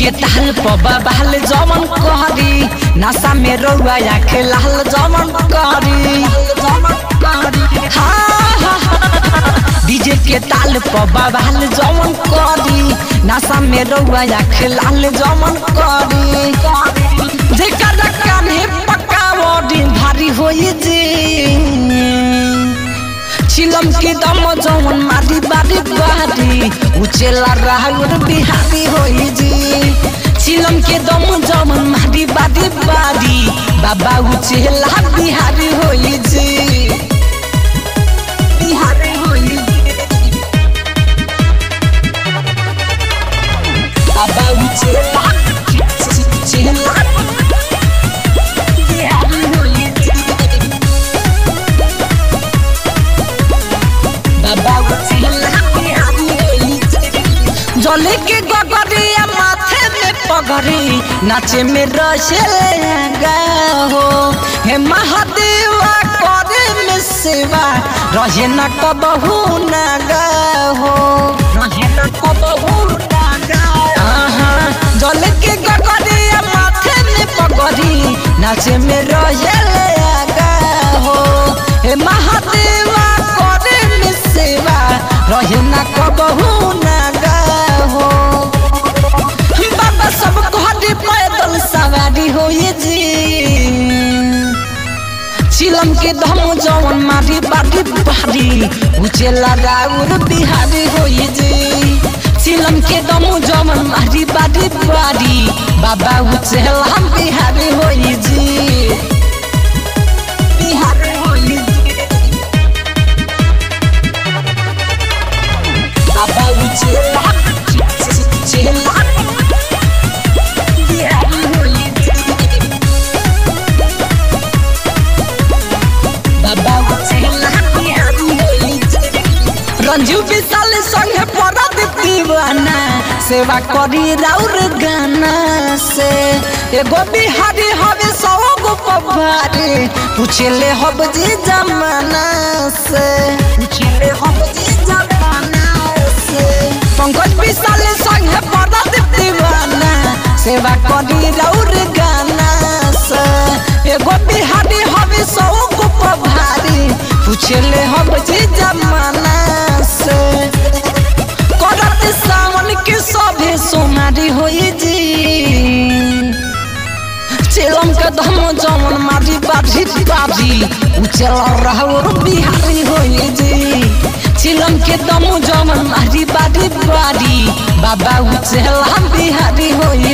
के ताल पबा बहल जमन कहरी नशा में रउआ आखे लाल जमन कहरी हाँ, हाँ, हाँ। डीजे के ताल पबा बहल जमन कहरी नशा में रउआ आखे लाल जमन कहरी जेकर कान्हे पकावड़ी भारी होई जी चिलम के दम जवन मारी बारी बारी उचेला राहुल बिहारी होई जी चिलम के दम जवन मारी बारी बारी बाबा उचेला बिहारी होई जी बिहारी होई जी बाबा उचेला उचेला बिहारी होई जी जले के गगरिया माथे में पगड़ी नाचे में रसेगा हो हे महादेवा करे में सेवा रहे न कबहू नगा हो रहे न कबहू नगा जले के गगरिया माथे में पगड़ी नाचे में रसेगा हो हे महादेवा करे में सेवा रहे न कबहू नगा हो बाबा सब घरे पैदल सवारी होई जी चिलम के धम जवन मारी बारी बारी उचेला राउर बिहारी होई जी चिलम के दम जवन मारी बारी बारी बाबा उचेला बिहारी होई जी बिहारी होई जी बाबा उचेला उचेला बिहारी होई जी बाबा उचेला बिहारी होई जी रंजू विशाल संगे परद दीवाना सेवा करी राउर गाना से एगो बिहारी हवे सौ गो पवारे पूछले हब जी जमाना से पूछले हब जी जमाना से पंकज विशाल संगे परद दीवाना सेवा करी राउर गाना से एगो बिहारी हवे सौ गो पवारे पूछले हब जी जमाना से करत सावन के सभे सोनारी होई जी चेलम के धम जमन मारी बाजी बाजी उचल रहवर बिहारी होई जी चिलम के दम जमन मारी बारी बारी बाबा उचल बिहारी होई